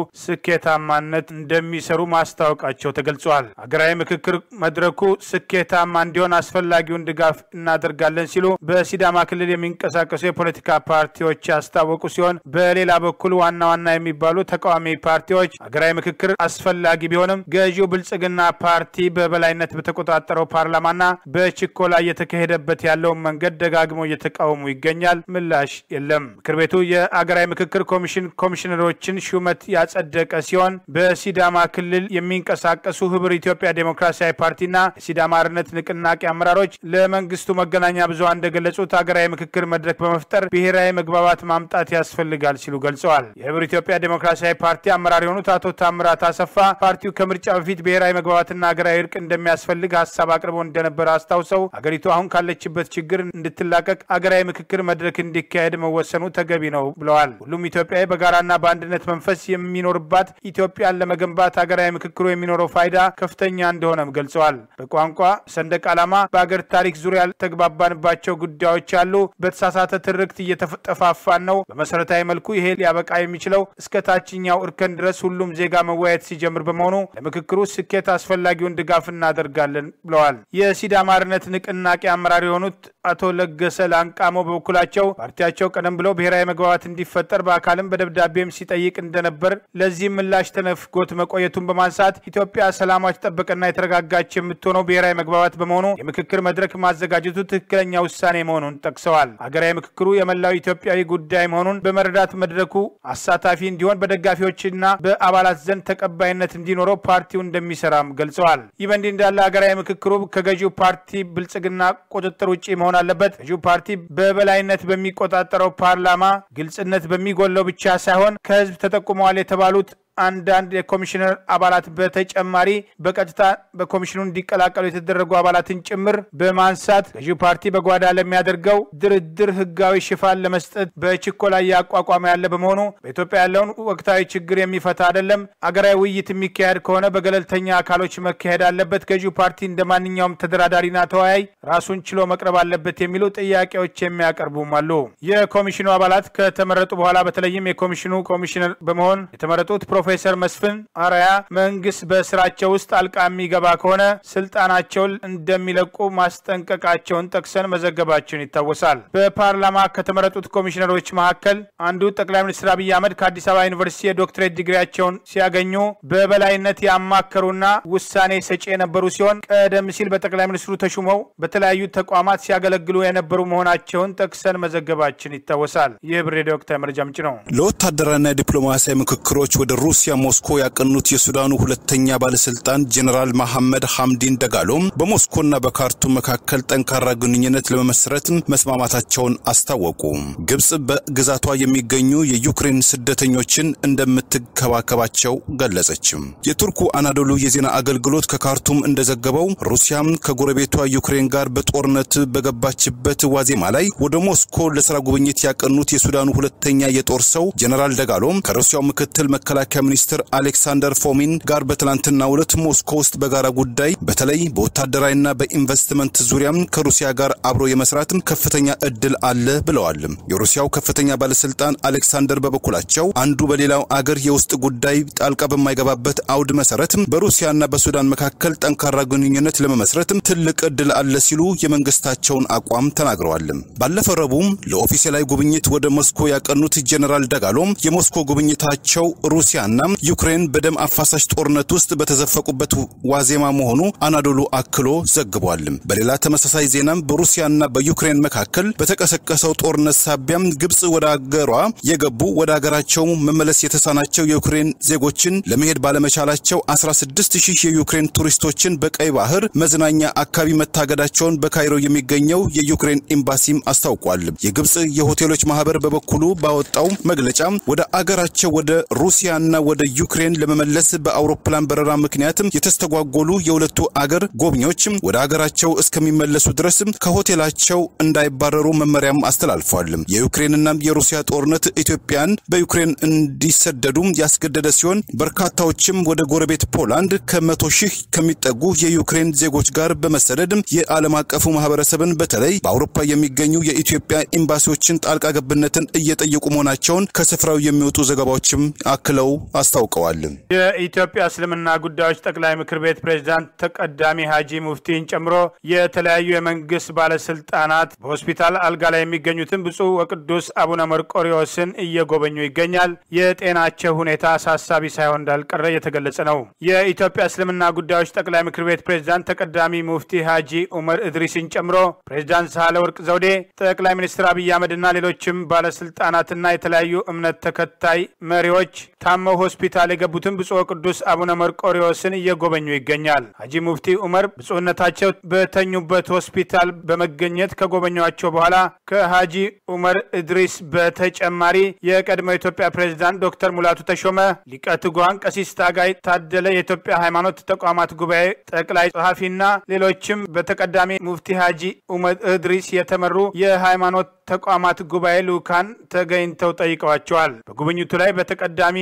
Speaker 1: ስኬታማነት እንደሚሰሩ ማስታወቃቸው ተገልጿል። ሀገራዊ ምክክር መድረኩ ስኬታማ እንዲሆን አስፈላጊውን ድጋፍ እናደርጋለን ሲሉ በሲዳማ ክልል የሚንቀሳቀሱ የፖለቲካ ፓርቲዎች ያስታወቁ ሲሆን በሌላ በኩል ዋና ዋና የሚባሉ ተቃዋሚ ፓርቲዎች ሀገራዊ ምክክር አስፈላጊ ቢሆንም ገዢው ብልጽግና ፓርቲ በበላይነት በተቆጣጠረው ፓርላማና በችኮላ እየተካሄደበት ያለውን መንገድ ደጋግሞ እየተቃወሙ ይገኛል። ምላሽ የለም። ምክር ቤቱ የአገራዊ ምክክር ኮሚሽን ኮሚሽነሮችን ሹመት ያጸደቀ ሲሆን በሲዳማ ክልል የሚንቀሳቀሱ ህብር ኢትዮጵያ ዴሞክራሲያዊ ፓርቲና የሲዳማ አርነት ንቅናቄ አመራሮች ለመንግስቱ መገናኛ ብዙሃን እንደገለጹት ሀገራዊ ምክክር መድረክ በመፍጠር ብሔራዊ መግባባት ማምጣት ያስፈልጋል ሲሉ ገልጸዋል። የህብር ኢትዮጵያ ዴሞክራሲያዊ ፓርቲ አመራር የሆኑት አቶ ታምራት አሰፋ ፓርቲው ከምርጫ በፊት ብሔራዊ መግባባትና ሀገራዊ እርቅ እንደሚያስፈልግ ሀሳብ አቅርቦ እንደነበረ አስታውሰው አገሪቱ አሁን ካለችበት ችግር እንድትላቀቅ ሀገራዊ ምክክር መድረክ እንዲካሄድ መወሰኑ ተገቢ ነው ብለዋል። ሁሉም ኢትዮጵያዊ በጋራና በአንድነት መንፈስ የሚኖርባት ኢትዮጵያን ለመገንባት ሀገራዊ ምክክሩ የሚኖረው ፋይዳ ከፍተኛ እንደሆነም ገልጸዋል። በቋንቋ ሰንደቅ ዓላማ፣ በአገር ታሪክ ዙሪያ ያልተግባባንባቸው ጉዳዮች አሉ። በተሳሳተ ትርክት እየተጠፋፋን ነው። በመሰረታዊ መልኩ ይሄ ሊያበቃ የሚችለው እስከ ታችኛው እርከን ድረስ ሁሉም ዜጋ መወያየት ሲጀምር በመሆኑ ለምክክሩ ስኬት አስፈላጊውን ድጋፍ እናደርጋለን ብለዋል። የሲዳማ አርነት ንቅናቄ አመራር የሆኑት አቶ ለገሰ ላንቃሞ በበኩላቸው ፓርቲያቸው ቀደም ብሎ ብሔራዊ መግባባት እንዲፈጠር በአካልም በደብዳቤም ሲጠይቅ እንደነበር ለዚህም ምላሽ ተነፍጎት መቆየቱን በማንሳት ኢትዮጵያ ሰላሟ የተጠበቀና የተረጋጋች የምትሆነው ብሔራዊ መግባባት በመሆኑ የምክክር መድረክ ማዘጋጀቱ ትክክለኛ ውሳኔ መሆኑን ጠቅሰዋል። ሀገራዊ ምክክሩ የመላው ኢትዮጵያዊ ጉዳይ መሆኑን በመረዳት መድረኩ አሳታፊ እንዲሆን በደጋፊዎችና በአባላት ዘንድ ተቀባይነት እንዲኖረው ፓርቲው እንደሚሰራም ገልጸዋል። ይህ በእንዲህ እንዳለ ሀገራዊ ምክክሩ ከገዢው ፓርቲ ብልጽግና ቁጥጥር ውጭ መሆን አለበት። ገዢው ፓርቲ በበላይነት በሚቆጣጠረው ፓርላማ ግልጽነት በሚጎለው ብቻ ሳይሆን ከህዝብ ተጠቁመዋል የተባሉት አንዳንድ የኮሚሽነር አባላት በተጨማሪ በቀጥታ በኮሚሽኑ እንዲቀላቀሉ የተደረጉ አባላትን ጭምር በማንሳት ገዢው ፓርቲ በጓዳ ለሚያደርገው ድርድር ህጋዊ ሽፋን ለመስጠት በችኮላ እያቋቋመ ያለ በመሆኑ በኢትዮጵያ ያለውን ወቅታዊ ችግር የሚፈታ አይደለም። አገራዊ ውይይት የሚካሄድ ከሆነ በገለልተኛ አካሎች መካሄድ አለበት። ገዢው ፓርቲ እንደ ማንኛውም ተደራዳሪና ተወያይ ራሱን ችሎ መቅረብ አለበት የሚሉ ጥያቄዎች የሚያቀርቡም አሉ። የኮሚሽኑ አባላት ከተመረጡ በኋላ በተለይም የኮሚሽኑ ኮሚሽነር በመሆን የተመረጡት ፕሮፌሰር መስፍን አርአያ መንግስት በስራቸው ውስጥ ጣልቃ የሚገባ ከሆነ ስልጣናቸውን እንደሚለቁ ማስጠንቀቃቸውን ጠቅሰን መዘገባችን ይታወሳል። በፓርላማ ከተመረጡት ኮሚሽነሮች መካከል አንዱ ጠቅላይ ሚኒስትር አብይ አህመድ ከአዲስ አበባ ዩኒቨርሲቲ የዶክትሬት ዲግሪያቸውን ሲያገኙ በበላይነት ያማከሩና ውሳኔ ሰጪ የነበሩ ሲሆን ቀደም ሲል በጠቅላይ ሚኒስትሩ ተሹመው በተለያዩ ተቋማት ሲያገለግሉ የነበሩ መሆናቸውን ጠቅሰን መዘገባችን ይታወሳል። ይህ ብር ሬዲዮ ወቅታዊ መረጃ ምንጭ ነው።
Speaker 3: ለወታደራዊና ዲፕሎማሲያዊ ምክክሮች ወደ ሩሲያ ሞስኮ ያቀኑት የሱዳኑ ሁለተኛ ባለስልጣን ጀኔራል መሐመድ ሐምዲን ደጋሎ በሞስኮና በካርቱም መካከል ጠንካራ ግንኙነት ለመመስረት መስማማታቸውን አስታወቁ። ግብጽ በግዛቷ የሚገኙ የዩክሬን ስደተኞችን እንደምትከባከባቸው ገለጸች። የቱርኩ አናዶሉ የዜና አገልግሎት ከካርቱም እንደዘገበው ሩሲያም ከጎረቤቷ ዩክሬን ጋር በጦርነት በገባችበት ዋዜማ ላይ ወደ ሞስኮ ለስራ ጉብኝት ያቀኑት የሱዳኑ ሁለተኛ የጦር ሰው ጀኔራል ደጋሎም ከሩሲያው ምክትል መከላከያ ሚኒስትር አሌክሳንደር ፎሚን ጋር በትናንትናው ዕለት ሞስኮ ውስጥ በጋራ ጉዳይ በተለይ በወታደራዊና በኢንቨስትመንት ዙሪያም ከሩሲያ ጋር አብሮ የመስራት ከፍተኛ እድል አለ ብለዋል። የሩሲያው ከፍተኛ ባለስልጣን አሌክሳንደር በበኩላቸው አንዱ በሌላው አገር የውስጥ ጉዳይ ጣልቃ በማይገባበት አውድ መሰረት በሩሲያና በሱዳን መካከል ጠንካራ ግንኙነት ለመመስረት ትልቅ እድል አለ ሲሉ የመንግስታቸውን አቋም ተናግረዋል። ባለፈው ረቡዕ ለኦፊሴላዊ ጉብኝት ወደ ሞስኮ ያቀኑት ጀኔራል ደጋሎም የሞስኮ ጉብኝታቸው ሩሲያና ዩክሬን በደም አፋሳሽ ጦርነት ውስጥ በተዘፈቁበት ዋዜማ መሆኑ አናዶሉ አክሎ ዘግቧል። በሌላ ተመሳሳይ ዜናም በሩሲያና በዩክሬን መካከል በተቀሰቀሰው ጦርነት ሳቢያም ግብጽ ወደ አገሯ የገቡ ወደ አገራቸው መመለስ የተሳናቸው የዩክሬን ዜጎችን ለመሄድ ባለመቻላቸው 16 ሺህ የዩክሬን ቱሪስቶችን በቀይ ባህር መዝናኛ አካባቢ መታገዳቸውን በካይሮ የሚገኘው የዩክሬን ኤምባሲም አስታውቋል። የግብጽ የሆቴሎች ማህበር በበኩሉ ባወጣው መግለጫ ወደ አገራቸው ወደ ሩሲያና ወደ ዩክሬን ለመመለስ በአውሮፕላን በረራ ምክንያትም የተስተጓጎሉ የሁለቱ አገር ጎብኚዎች ወደ አገራቸው እስከሚመለሱ ድረስ ከሆቴላቸው እንዳይባረሩ መመሪያም አስተላልፏል። የዩክሬንና የሩሲያ ጦርነት ኢትዮጵያን በዩክሬን እንዲሰደዱ ያስገደደ ሲሆን በርካታዎችም ወደ ጎረቤት ፖላንድ ከመቶ ሺህ ከሚጠጉ የዩክሬን ዜጎች ጋር በመሰደድ የዓለም አቀፉ ማህበረሰብን በተለይ በአውሮፓ የሚገኙ የኢትዮጵያ ኤምባሲዎችን ጣልቃ ገብነትን እየጠየቁ መሆናቸውን ከስፍራው የሚወጡ ዘገባዎችም አክለው አስታውቀዋል።
Speaker 1: የኢትዮጵያ እስልምና ጉዳዮች ጠቅላይ ምክር ቤት ፕሬዝዳንት ተቀዳሚ ሀጂ ሙፍቲን ጨምሮ የተለያዩ የመንግስት ባለስልጣናት በሆስፒታል አልጋ ላይ የሚገኙትን ብፁዕ ወቅዱስ አቡነ መርቆሪዎስን እየጎበኙ ይገኛል። የጤናቸው ሁኔታ አሳሳቢ ሳይሆን እንዳልቀረ እየተገለጸ ነው። የኢትዮጵያ እስልምና ጉዳዮች ጠቅላይ ምክር ቤት ፕሬዝዳንት ተቀዳሚ ሙፍቲ ሀጂ ኡመር እድሪስን ጨምሮ ፕሬዝዳንት ሳህለ ወርቅ ዘውዴ፣ ጠቅላይ ሚኒስትር አብይ አህመድና ሌሎችም ባለስልጣናትና የተለያዩ እምነት ተከታይ መሪዎች ታመው ሆስፒታል የገቡትን ብፁዕ ቅዱስ አቡነ መርቆሪዎስን እየጎበኙ ይገኛል። ሀጂ ሙፍቲ ኡመር ብፁዕነታቸው በተኙበት ሆስፒታል በመገኘት ከጎበኟቸው በኋላ ከሀጂ ኡመር እድሪስ በተጨማሪ የቀድሞ የኢትዮጵያ ፕሬዝዳንት ዶክተር ሙላቱ ተሾመ፣ ሊቀ ትጉሃን ቀሲስ ታጋይ ታደለ፣ የኢትዮጵያ ሃይማኖት ተቋማት ጉባኤ ጠቅላይ ጸሐፊና ሌሎችም በተቀዳሚ ሙፍቲ ሀጂ ኡመር እድሪስ የተመሩ የሃይማኖት ተቋማት ጉባኤ ልኡካን ተገኝተው ጠይቀዋቸዋል። በጉብኝቱ ላይ በተቀዳሚ ሙፍቲ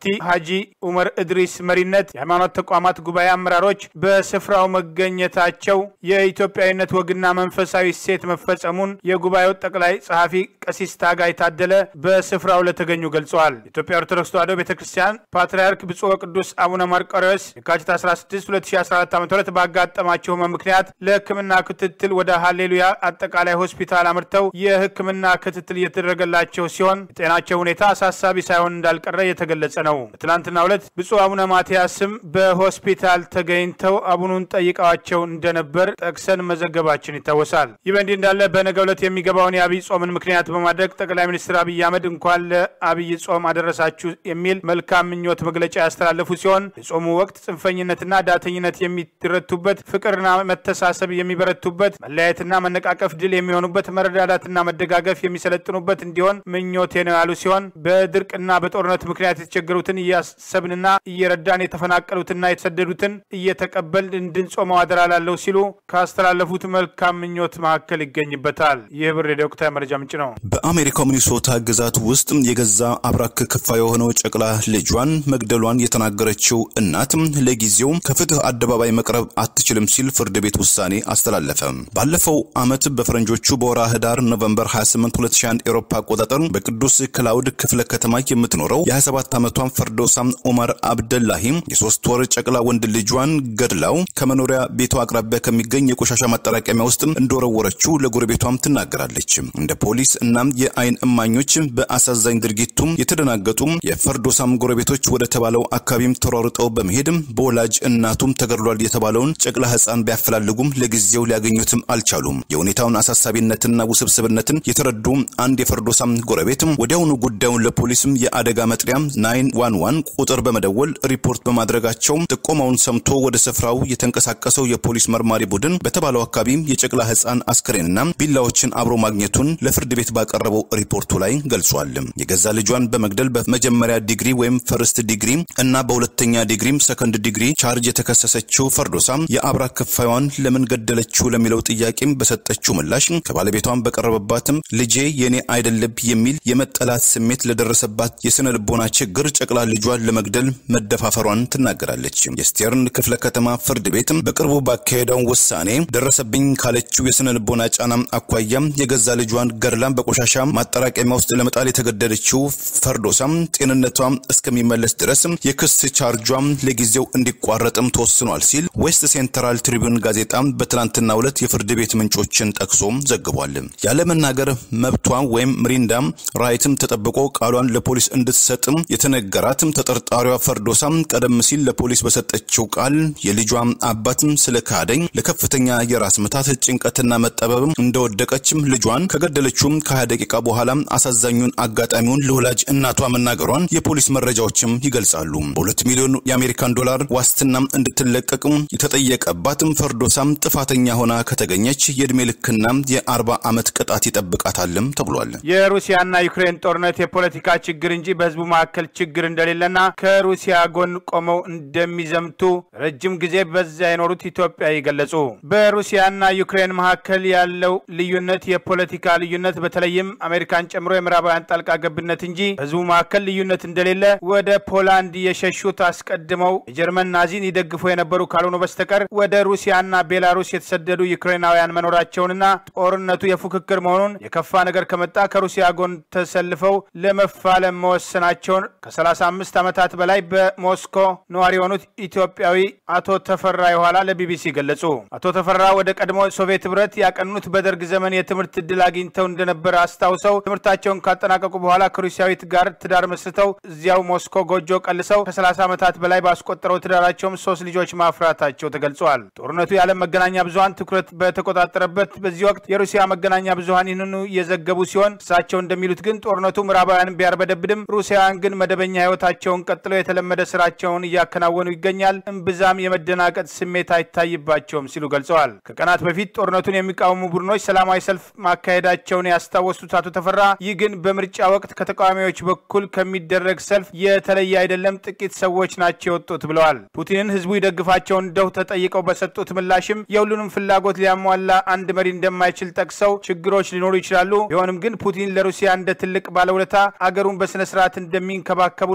Speaker 1: ሀጂ ኡመር እድሪስ መሪነት የሃይማኖት ተቋማት ጉባኤ አመራሮች በስፍራው መገኘታቸው የኢትዮጵያዊነት ወግና መንፈሳዊ እሴት መፈጸሙን የጉባኤው ጠቅላይ ጸሐፊ ቀሲስ ታጋይ ታደለ በስፍራው ለተገኙ ገልጸዋል። የኢትዮጵያ ኦርቶዶክስ ተዋሕዶ ቤተ ክርስቲያን ፓትርያርክ ብፁዕ ወቅዱስ አቡነ ማርቆሬዎስ የካቲት 16 2014 ዓ ም ባጋጠማቸው ህመም ምክንያት ለሕክምና ክትትል ወደ ሃሌሉያ አጠቃላይ ሆስፒታል አምርተው የሕክምና ክትትል እየተደረገላቸው ሲሆን የጤናቸው ሁኔታ አሳሳቢ ሳይሆን እንዳልቀረ የተገለጸ ነው። በትናንትናው ዕለት ብፁዕ አቡነ ማትያስም በሆስፒታል ተገኝተው አቡኑን ጠይቀዋቸው እንደነበር ጠቅሰን መዘገባችን ይታወሳል። ይህ በእንዲህ እንዳለ በነገው ዕለት የሚገባውን የአብይ ጾምን ምክንያት በማድረግ ጠቅላይ ሚኒስትር አብይ አህመድ እንኳን ለአብይ ጾም አደረሳችሁ የሚል መልካም ምኞት መግለጫ ያስተላለፉ ሲሆን የጾሙ ወቅት ጽንፈኝነትና ዳተኝነት የሚረቱበት፣ ፍቅርና መተሳሰብ የሚበረቱበት፣ መለያየትና መነቃቀፍ ድል የሚሆኑበት፣ መረዳዳትና መደጋገፍ የሚሰለጥኑበት እንዲሆን ምኞቴ ነው ያሉ ሲሆን በድርቅና በጦርነት ምክንያት የተቸገሩትን እያሰብንና እየረዳን የተፈናቀሉትና የተሰደዱትን እየተቀበልን እንድንጾመው አደራ ላለው ሲሉ ካስተላለፉት መልካም ምኞት መካከል ይገኝበታል። ይህ ብር የወቅታዊ መረጃ ምንጭ ነው።
Speaker 3: በአሜሪካው ሚኒሶታ ግዛት ውስጥ የገዛ አብራክ ክፋ የሆነው ጨቅላ ልጇን መግደሏን የተናገረችው እናት ለጊዜው ከፍትህ አደባባይ መቅረብ አትችልም ሲል ፍርድ ቤት ውሳኔ አስተላለፈ። ባለፈው ዓመት በፈረንጆቹ በወራ ህዳር ኖቨምበር 28 2001 ኤሮፓ አቆጣጠር በቅዱስ ክላውድ ክፍለ ከተማ የምትኖረው የ27 ዓመቷን ፈርዶሳም ኦማር አብደላሂ የሶስት ወር ጨቅላ ወንድ ልጇን ገድላው ከመኖሪያ ቤቷ አቅራቢያ ከሚገኝ የቆሻሻ ማጠራቀሚያ ውስጥ እንደወረወረችው ለጎረቤቷም ትናገራለች። እንደ ፖሊስ እናም የአይን እማኞች በአሳዛኝ ድርጊቱም የተደናገጡ የፈርዶሳም ጎረቤቶች ወደ ተባለው አካባቢም ተሯርጠው በመሄድ በወላጅ እናቱም ተገድሏል የተባለውን ጨቅላ ህፃን ቢያፈላልጉም ለጊዜው ሊያገኙትም አልቻሉም። የሁኔታውን አሳሳቢነትና ውስብስብነትን የተረዱ አንድ የፈርዶሳም ጎረቤት ወዲያውኑ ጉዳዩን ለፖሊስም የአደጋ መጥሪያ ናይን ዋን ዋን ቁጥር በመደወል ሪፖርት በማድረጋቸው ጥቆማውን ሰምቶ ወደ ስፍራው የተንቀሳቀሰው የፖሊስ መርማሪ ቡድን በተባለው አካባቢ የጨቅላ ህፃን አስክሬንና ቢላዎችን አብሮ ማግኘቱን ለፍርድ ቤት ባቀረበው ሪፖርቱ ላይ ገልጿል። የገዛ ልጇን በመግደል በመጀመሪያ ዲግሪ ወይም ፈርስት ዲግሪ እና በሁለተኛ ዲግሪም ሰከንድ ዲግሪ ቻርጅ የተከሰሰችው ፈርዶሳም የአብራ ክፋዩን ለምን ገደለችው ለሚለው ጥያቄም በሰጠችው ምላሽ ከባለቤቷን በቀረበባትም ልጄ የኔ አይደለብ የሚል የመጠላት ስሜት ለደረሰባት የስነ ልቦና ችግር ጨቅላ ልጇን ለመግደል መደፋፈሯን ትናገራለች። የስቴርን ክፍለ ከተማ ፍርድ ቤት በቅርቡ ባካሄደው ውሳኔ ደረሰብኝ ካለችው የስነ ልቦና ጫና አኳያም የገዛ ልጇን ገድላም በቆሻሻ ማጠራቀሚያ ውስጥ ለመጣል የተገደለችው ፈርዶሳም ጤንነቷ እስከሚመለስ ድረስ የክስ ቻርጇም ለጊዜው እንዲቋረጥም ተወስኗል ሲል ዌስት ሴንትራል ትሪቢዩን ጋዜጣ በትናንትናው ዕለት የፍርድ ቤት ምንጮችን ጠቅሶ ዘግቧል። ያለመናገር መብቷ ወይም ምሪንዳም ራይትም ተጠብቆ ቃሏን ለፖሊስ እንድትሰጥም የተነገራትም ተጠርጣሪዋ ፈርዶሳም ቀደም ሲል ለፖሊስ በሰጠችው ቃል የልጇ አባትም ስለ ካደኝ ለከፍተኛ የራስ ምታት ጭንቀትና መጠበብም እንደወደቀችም ልጇን ከገደለችውም ከሀያ ደቂቃ በኋላ አሳዛኙን አጋጣሚውን ለወላጅ እናቷ መናገሯን የፖሊስ መረጃዎችም ይገልጻሉ። በሁለት ሚሊዮን የአሜሪካን ዶላር ዋስትናም እንድትለቀቅም የተጠየቀባትም ፈርዶሳም ጥፋተኛ ሆና ከተገኘች የእድሜ ልክና የአርባ ዓመት ቅጣት ይጠብቃታልም ተብሏል።
Speaker 1: የሩሲያና ዩክሬን ጦርነት የፖለቲካ ችግር እንጂ በህዝቡ መካከል ችግር እንደሌለና ከሩሲያ ጎን ቆመው እንደሚዘምቱ ረጅም ጊዜ በዚያ የኖሩት ኢትዮጵያዊ ገለጹ። በሩሲያና ዩክሬን መካከል ያለው ልዩነት የፖለቲካ ልዩነት በተለይም አሜሪካን ጨምሮ የምዕራባውያን ጣልቃ ገብነት እንጂ በህዝቡ መካከል ልዩነት እንደሌለ ወደ ፖላንድ የሸሹት አስቀድመው የጀርመን ናዚን ይደግፉ የነበሩ ካልሆኑ በስተቀር ወደ ሩሲያና ቤላሩስ የተሰደዱ ዩክሬናውያን መኖራቸውንና ጦርነቱ የፉክክር መሆኑን የከፋ ነገር ከመጣ ከሩሲያ ጎን ተሰልፈው ለመፋለም መወሰናቸውን ከ35 ዓመታት በላይ በሞስኮ ነዋሪ የሆኑት ኢትዮጵያዊ አቶ ተፈራ የኋላ ለቢቢሲ ገለጹ። አቶ ተፈራ ወደ ቀድሞ ሶቪየት ህብረት ያቀኑት በደርግ ዘመን የትምህርት ዕድል አግኝተው እንደነበረ አስታውሰው ትምህርታቸውን ካጠናቀቁ በኋላ ከሩሲያዊት ጋር ትዳር መስርተው እዚያው ሞስኮ ጎጆ ቀልሰው ከ30 ዓመታት በላይ ባስቆጠረው ትዳራቸውም ሶስት ልጆች ማፍራታቸው ተገልጿል። ጦርነቱ የዓለም መገናኛ ብዙሀን ትኩረት በተቆጣጠረበት በዚህ ወቅት የሩሲያ መገናኛ ብዙሀን ይህንኑ እየዘገቡ ሲሆን እሳቸው እንደሚሉት ግን ጦርነቱ ምዕራባውያን ቢያርበደብድም ሩሲያውያን ግን መደበኛ ህይወታቸውን ቀጥለው የተለመደ ስራቸውን እያከናወኑ ይገኛል። እምብዛም የመደናቀጥ ስሜት አይታይባቸውም ሲሉ ገልጸዋል። ከቀናት በፊት ጦርነቱን የሚቃወሙ ቡድኖች ሰላማዊ ሰልፍ ማካሄዳቸውን ያስታወሱት አቶ ተፈራ ይህ ግን በምርጫ ወቅት ከተቃዋሚዎች በኩል ከሚደረግ ሰልፍ የተለየ አይደለም፣ ጥቂት ሰዎች ናቸው የወጡት ብለዋል። ፑቲንን ህዝቡ ይደግፋቸው እንደው ተጠይቀው በሰጡት ምላሽም የሁሉንም ፍላጎት ሊያሟላ አንድ መሪ እንደማይችል ጠቅሰው ችግሮች ሊኖሩ ይችላሉ። ቢሆንም ግን ፑቲን ለሩሲያ እንደ ትልቅ ባለውለታ አገሩን በስነ ስርዓት እንደሚንከባከቡና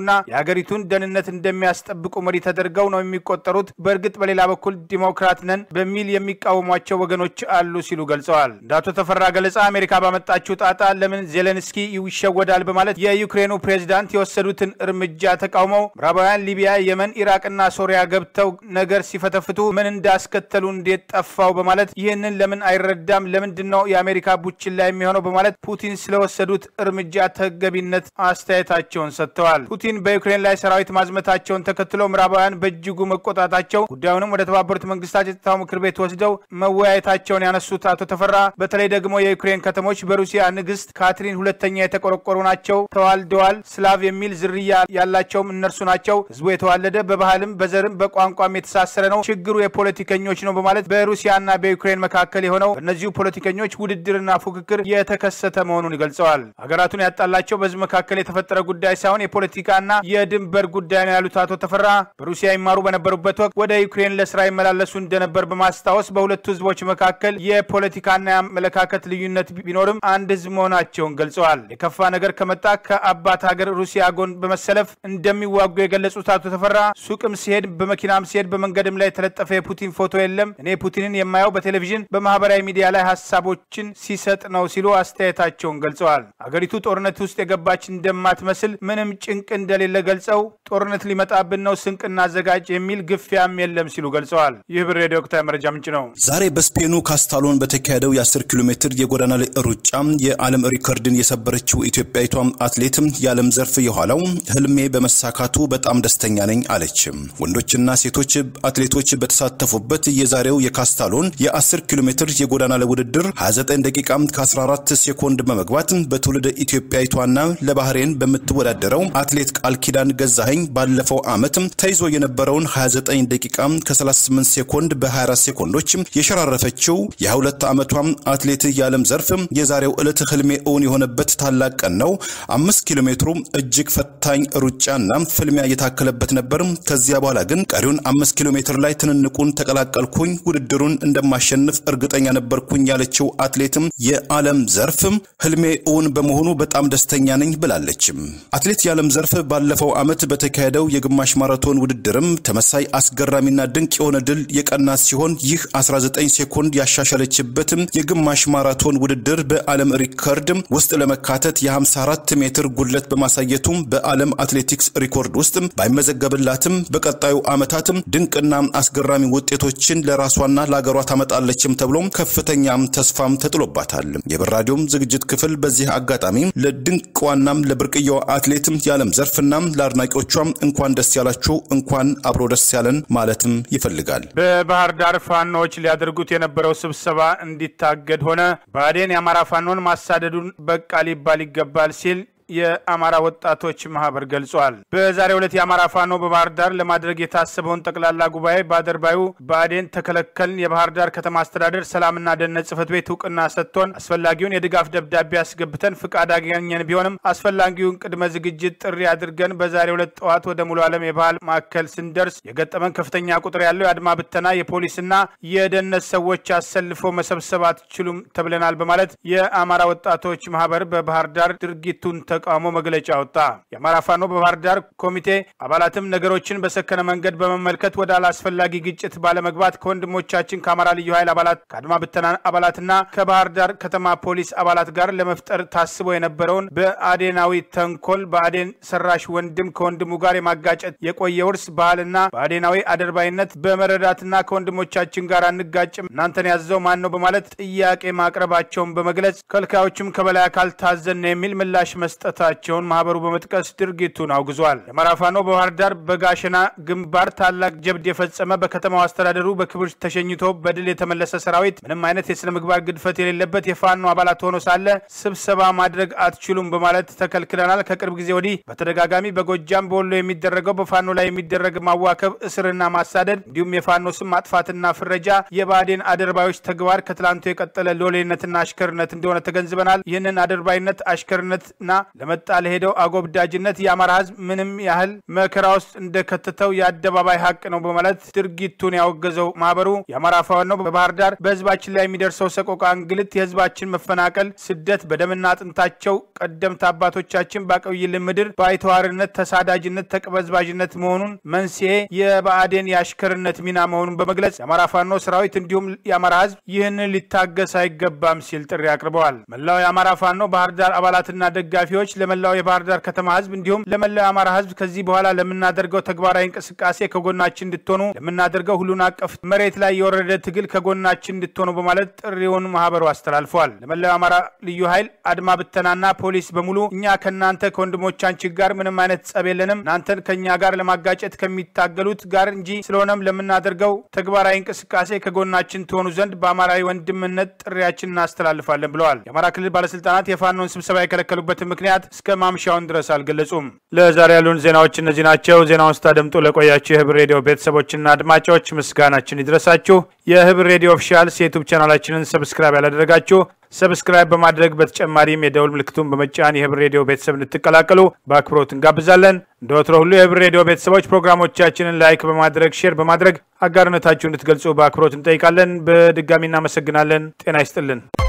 Speaker 1: የሚያስቡና የሀገሪቱን ደህንነት እንደሚያስጠብቁ መሪ ተደርገው ነው የሚቆጠሩት። በእርግጥ በሌላ በኩል ዲሞክራት ነን በሚል የሚቃወሟቸው ወገኖች አሉ ሲሉ ገልጸዋል። እንደ አቶ ተፈራ ገለጻ አሜሪካ ባመጣችው ጣጣ ለምን ዜሌንስኪ ይሸወዳል በማለት የዩክሬኑ ፕሬዚዳንት የወሰዱትን እርምጃ ተቃውመው ምዕራባውያን ሊቢያ፣ የመን፣ ኢራቅና ሶሪያ ገብተው ነገር ሲፈተፍቱ ምን እንዳስከተሉ እንዴት ጠፋው በማለት ይህንን ለምን አይረዳም? ለምንድን ነው የአሜሪካ ቡችላ የሚሆነው? በማለት ፑቲን ስለወሰዱት እርምጃ ተገቢነት አስተያየታቸውን ሰጥተዋል። ፑቲን በዩክሬን ላይ ሰራዊት ማዝመታቸውን ተከትሎ ምዕራባውያን በእጅጉ መቆጣታቸው ጉዳዩንም ወደ ተባበሩት መንግስታት የጸጥታው ምክር ቤት ወስደው መወያየታቸውን ያነሱት አቶ ተፈራ በተለይ ደግሞ የዩክሬን ከተሞች በሩሲያ ንግስት ካትሪን ሁለተኛ የተቆረቆሩ ናቸው፣ ተዋልደዋል። ስላቭ የሚል ዝርያ ያላቸውም እነርሱ ናቸው። ህዝቡ የተዋለደ በባህልም በዘርም በቋንቋም የተሳሰረ ነው። ችግሩ የፖለቲከኞች ነው በማለት በሩሲያና በዩክሬን መካከል የሆነው በእነዚሁ ፖለቲከኞች ውድድርና ፉክክር የተከሰተ መሆኑን ገልጸዋል። ሀገራቱን ያጣላቸው በህዝብ መካከል የተፈጠረ ጉዳይ ሳይሆን የፖለቲካና የድንበር ጉዳይ ነው ያሉት አቶ ተፈራ በሩሲያ ይማሩ በነበሩበት ወቅት ወደ ዩክሬን ለስራ ይመላለሱ እንደነበር በማስታወስ በሁለቱ ህዝቦች መካከል የፖለቲካና የአመለካከት ልዩነት ቢኖርም አንድ ህዝብ መሆናቸውን ገልጸዋል። የከፋ ነገር ከመጣ ከአባት ሀገር ሩሲያ ጎን በመሰለፍ እንደሚዋጉ የገለጹት አቶ ተፈራ ሱቅም ሲሄድ በመኪናም ሲሄድ በመንገድም ላይ የተለጠፈ የፑቲን ፎቶ የለም። እኔ ፑቲንን የማየው በቴሌቪዥን በማህበራዊ ሚዲያ ላይ ሀሳቦችን ሲሰጥ ነው ሲሉ አስተያየታቸውን ገልጸዋል። አገሪቱ ጦርነት ውስጥ የገባች እንደማትመስል ምንም ጭንቅ እንደሌለ ገልጸው ጦርነት ሊመጣብን ነው፣ ስንቅ እናዘጋጅ የሚል ግፊያም የለም ሲሉ ገልጸዋል። ይህ ብር ሬዲዮ ወቅታዊ መረጃ ምንጭ ነው።
Speaker 3: ዛሬ በስፔኑ ካስታሎን በተካሄደው የ10 ኪሎ ሜትር የጎዳና ላይ ሩጫ የዓለም ሪከርድን የሰበረችው ኢትዮጵያዊቷ አትሌት የዓለም ዘርፍ የኋላው ህልሜ በመሳካቱ በጣም ደስተኛ ነኝ አለች። ወንዶችና ሴቶች አትሌቶች በተሳተፉበት የዛሬው የካስታሎን የ10 ኪሎ ሜትር የጎዳና ላይ ውድድር 29 ደቂቃ ከ14 ሴኮንድ በመግባት በትውልደ ኢትዮጵያዊቷና ለባህሬን በምትወዳደረው አትሌት ቃል ኪዳን ገዛኸኝ ባለፈው ዓመት ተይዞ የነበረውን 29 ደቂቃ ከ38 ሴኮንድ በ24 ሴኮንዶች የሸራረፈችው የ22 ዓመቷ አትሌት የዓለም ዘርፍ የዛሬው ዕለት ህልሜ እውን የሆነበት ታላቅ ቀን ነው። አምስት ኪሎ ሜትሩ እጅግ ፈታኝ ሩጫና ፍልሚያ የታከለበት ነበር። ከዚያ በኋላ ግን ቀሪውን አምስት ኪሎ ሜትር ላይ ትንንቁን ተቀላቀልኩኝ፣ ውድድሩን እንደማሸንፍ እርግጠኛ ነበርኩኝ ያለችው አትሌትም የዓለም ዘርፍ ህልሜ እውን በመሆኑ በጣም ደስተኛ ነኝ ብላለች። አትሌት የዓለም ዘርፍ ባለፈው ዓመት በተካሄደው የግማሽ ማራቶን ውድድርም ተመሳይ አስገራሚና ድንቅ የሆነ ድል የቀናት ሲሆን ይህ 19 ሴኮንድ ያሻሻለችበት የግማሽ ማራቶን ውድድር በዓለም ሪከርድ ውስጥ ለመካተት የ54 ሜትር ጉድለት በማሳየቱ በዓለም አትሌቲክስ ሪኮርድ ውስጥ ባይመዘገብላትም በቀጣዩ ዓመታት ድንቅና አስገራሚ ውጤቶችን ለራሷና ለሀገሯ ታመጣለችም ተብሎ ከፍተኛ ተስፋም ተጥሎባታል። የብር ራዲዮም ዝግጅት ክፍል በዚህ አጋጣሚ ለድንቅዋናም ለብርቅየዋ አትሌት የዓለም ዘርፍና ለአድናቂዎቿም እንኳን ደስ ያላችሁ እንኳን አብሮ ደስ ያለን ማለትም ይፈልጋል።
Speaker 1: በባህር ዳር ፋኖዎች ሊያደርጉት የነበረው ስብሰባ እንዲታገድ ሆነ። ብአዴን የአማራ ፋኖን ማሳደዱን በቃ ሊባል ይገባል ሲል የአማራ ወጣቶች ማህበር ገልጿል። በዛሬው ዕለት የአማራ ፋኖ በባህር ዳር ለማድረግ የታሰበውን ጠቅላላ ጉባኤ በአደርባዩ ብአዴን ተከለከልን፣ የባህር ዳር ከተማ አስተዳደር ሰላምና ደህንነት ጽሕፈት ቤት እውቅና ሰጥቶን አስፈላጊውን የድጋፍ ደብዳቤ አስገብተን ፍቃድ አገኘን ቢሆንም አስፈላጊውን ቅድመ ዝግጅት ጥሪ አድርገን በዛሬው ዕለት ጠዋት ወደ ሙሉ ዓለም የባህል ማዕከል ስንደርስ የገጠመን ከፍተኛ ቁጥር ያለው የአድማ ብተና የፖሊስና የደህንነት ሰዎች አሰልፎ መሰብሰብ አትችሉም ተብለናል በማለት የአማራ ወጣቶች ማህበር በባህር ዳር ድርጊቱን ተቃውሞ መግለጫ ወጣ። የአማራ ፋኖ በባህር ዳር ኮሚቴ አባላትም ነገሮችን በሰከነ መንገድ በመመልከት ወደ አላስፈላጊ ግጭት ባለመግባት ከወንድሞቻችን ከአማራ ልዩ ኃይል አባላት ከአድማ ብተና አባላትና ከባህር ዳር ከተማ ፖሊስ አባላት ጋር ለመፍጠር ታስቦ የነበረውን በአዴናዊ ተንኮል በአዴን ሰራሽ ወንድም ከወንድሙ ጋር የማጋጨት የቆየ ውርስ ባህልና በአዴናዊ አደርባይነት በመረዳትና ከወንድሞቻችን ጋር አንጋጭም እናንተን ያዘው ማን ነው በማለት ጥያቄ ማቅረባቸውን በመግለጽ ከልካዮችም ከበላይ አካል ታዘን ነው የሚል ምላሽ መስጠት መስጠታቸውን ማህበሩ በመጥቀስ ድርጊቱን አውግዟል። የአማራ ፋኖ በባህር ዳር በጋሸና ግንባር ታላቅ ጀብድ የፈጸመ በከተማው አስተዳደሩ በክብር ተሸኝቶ በድል የተመለሰ ሰራዊት ምንም አይነት የስነ ምግባር ግድፈት የሌለበት የፋኖ አባላት ሆኖ ሳለ ስብሰባ ማድረግ አትችሉም በማለት ተከልክለናል። ከቅርብ ጊዜ ወዲህ በተደጋጋሚ በጎጃም በወሎ የሚደረገው በፋኖ ላይ የሚደረግ ማዋከብ፣ እስርና ማሳደድ እንዲሁም የፋኖ ስም ማጥፋትና ፍረጃ የብአዴን አደርባዮች ተግባር ከትላንቱ የቀጠለ ሎሌነትና አሽከርነት እንደሆነ ተገንዝበናል። ይህንን አደርባይነት አሽከርነትና ለመጣ ለሄደው አጎብዳጅነት የአማራ ህዝብ ምንም ያህል መከራ ውስጥ እንደከተተው የአደባባይ ሀቅ ነው በማለት ድርጊቱን ያወገዘው ማህበሩ የአማራ ፋኖ በባህር ዳር በህዝባችን ላይ የሚደርሰው ሰቆቃ፣ እንግልት፣ የህዝባችን መፈናቀል፣ ስደት በደምና አጥንታቸው ቀደምት አባቶቻችን ባቆዩልን ምድር ባይተዋርነት፣ ተሳዳጅነት፣ ተቅበዝባዥነት መሆኑን መንስኤ የብአዴን የአሽከርነት ሚና መሆኑን በመግለጽ የአማራ ፋኖ ሰራዊት እንዲሁም የአማራ ህዝብ ይህንን ሊታገስ አይገባም ሲል ጥሪ አቅርበዋል። መላው የአማራ ፋኖ ባህር ዳር አባላትና ደጋፊዎች ለመላው የባህር ዳር ከተማ ህዝብ እንዲሁም ለመላው የአማራ ህዝብ ከዚህ በኋላ ለምናደርገው ተግባራዊ እንቅስቃሴ ከጎናችን እንድትሆኑ ለምናደርገው ሁሉን አቀፍ መሬት ላይ የወረደ ትግል ከጎናችን እንድትሆኑ በማለት ጥሪውን ማህበሩ አስተላልፈዋል። ለመላው የአማራ ልዩ ኃይል አድማ ብተናና ፖሊስ በሙሉ እኛ ከእናንተ ከወንድሞቻችን ጋር ምንም አይነት ጸብ የለንም እናንተን ከእኛ ጋር ለማጋጨት ከሚታገሉት ጋር እንጂ ስለሆነም ለምናደርገው ተግባራዊ እንቅስቃሴ ከጎናችን ትሆኑ ዘንድ በአማራዊ ወንድምነት ጥሪያችን እናስተላልፋለን ብለዋል። የአማራ ክልል ባለስልጣናት የፋኖን ስብሰባ የከለከሉበትን ምክንያት እስከ ማምሻውን ድረስ አልገለጹም። ለዛሬ ያሉን ዜናዎች እነዚህ ናቸው። ዜናውን ስታደምጡ ለቆያችሁ የህብር ሬዲዮ ቤተሰቦችና አድማጮች ምስጋናችን ይድረሳችሁ። የህብር ሬዲዮ ኦፊሻልስ የዩቱብ ቻናላችንን ሰብስክራይብ ያላደረጋችሁ ሰብስክራይብ በማድረግ በተጨማሪም የደውል ምልክቱን በመጫን የህብር ሬዲዮ ቤተሰብ እንድትቀላቀሉ በአክብሮት እንጋብዛለን። እንደ ወትሮ ሁሉ የህብር ሬዲዮ ቤተሰቦች ፕሮግራሞቻችንን ላይክ በማድረግ ሼር በማድረግ አጋርነታችሁ እንድትገልጹ በአክብሮት እንጠይቃለን። በድጋሚ እናመሰግናለን። ጤና ይስጥልን።